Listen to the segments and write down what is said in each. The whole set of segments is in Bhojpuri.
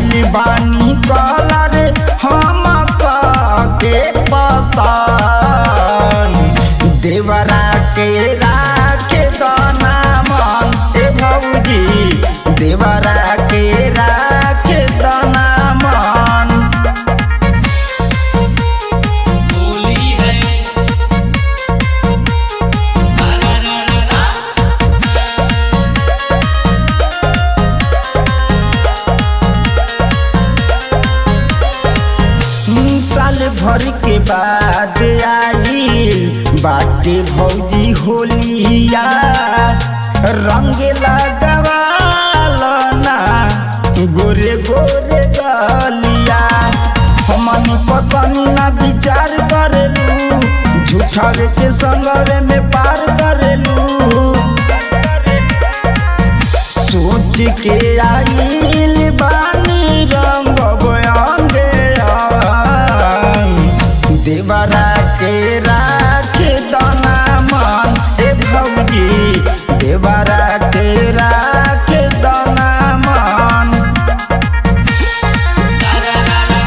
आइल बानी कलर हम के पसान देवरा के राखे दाना मन ए भौजी देवरा के राखे दाना मन होली है सारा रा रा रा साल भर के बाद आई बाटे भौजी होलिया रंग लगवालना गोरे गोरे गलिया हमनी पतनी ना विचार करेलू झूठावे के संगरे में पार करेलू सोच के आइल बानी रंग बयांगे देवरा के राखे दाना मन ए भौजी देवरा के राखे दाना मन सारा रा रा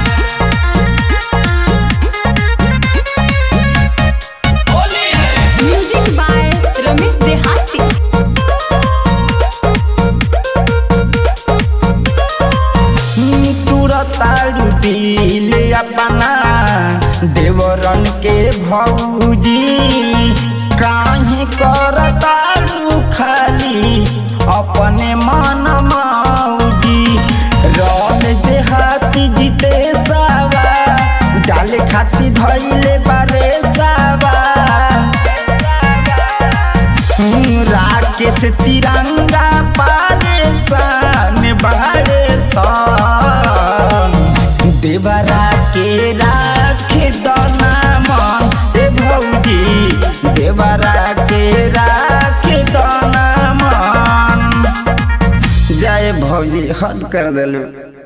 होली है म्यूजिक बाय रमेश देहाती तुरतारू दिल अपना देवरन के भौजी काहे करतारू खाली अपने मन मौजी रन देहाती जीते सावा डाले खाती धैले बारे सावा राकेश तिरंगा पारेसान बारे सान देवरा के राखे दाना मन ए भौजी देवरा के राखे दाना मन जय भौजी हद कर दिलू